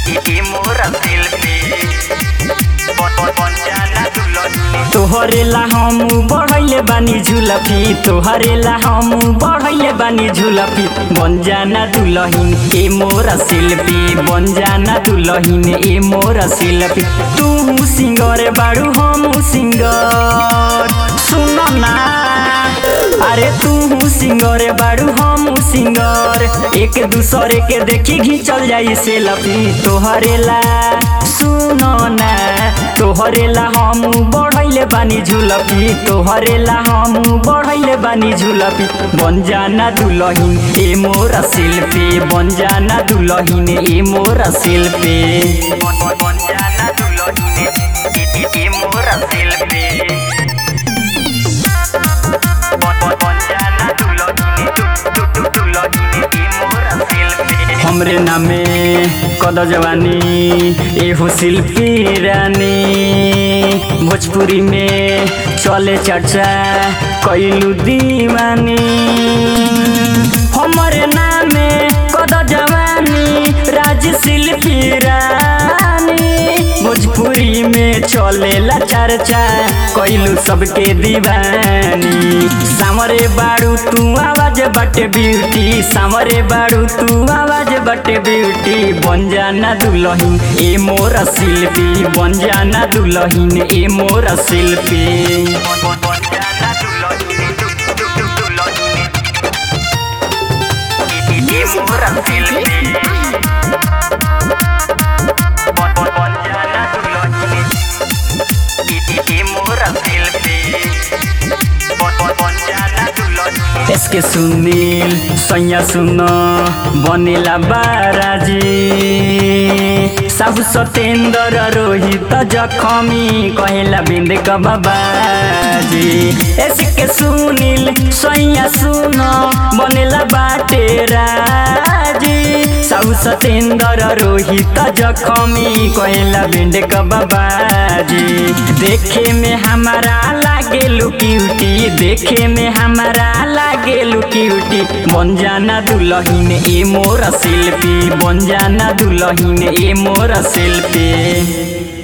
ई मोरा शिल्पी बन बन बन जाना दुल्हनी तोहरे ला हम बढ़ैले बानी झुलफी तोहरे ला हम बढ़ैले बानी झुलफी बन जाना दुलहिन ए मोरा शिल्पी बन जाना दुलहिन ए मोरा शिल्पी तू सिंगर बाड़ू हम सिंगर सुन ना अरे तू सिंगर बाड़ू हम सिंगर एक दूसरे के देखी घिंचल जाई सेल्फी तोहरे ला सुनो ना तोहरे ला हम बढ़ैले बानी झुलफी तोहरे ला हम बढ़ैले बानी झुलफी बन जाना दुलहिन ए मोरा शिल्पी बन जाना दुलहिन ए मोरा शिल्पी बन बन बन जाना दुल्हनी ई ई मोरा शिल्पी बन बन बन जाना दुल्हनी दु दु दु दुल्हनी ई मोरा शिल्पी हमरे नामे कद जवानी एहो शिल्पी रानी भोजपुरी में चले चर्चा कैलू दीवानी हमरे नामे कद जवानी राज शिल्पी रानी भोजपुरी में चलेला चर्चा कैलू सबके दीवानी सामरे बाड़ू तू आवाज बटे ब्यूटी सामरे बाड़ू तू आवाज बटे ब्यूटी बन जाना दुलहिन ए मोरा शिल्पी बन जाना दुलहिन ए मोरा शिल्पी बन बन बन जाना दुल्हनी दु दु दु दुल्हनी ई ई मोरा शिल्पी बन बन बन जाना दुल्हनी ई ई मोरा शिल्पी बन बन बन जाना दुल्हनी इसके सुनील सैया सुन बनेला बाराजी साहु सतेन्द्र रोहित जखमी कहेला बिंद बाबाजी इसके सुनील सैया सुन बनेला बाटे राजी साहु सतेन्द्र रोहित जखमी कहेला बिंद बाबाजी देखे में हमारा लागे लुक्यूटी देखे में हमारा लागे लुक्यूटी बन जाना दुलहिन ए मोरा शिल्पी बन जाना दुलहिन ए मोरा शिल्पी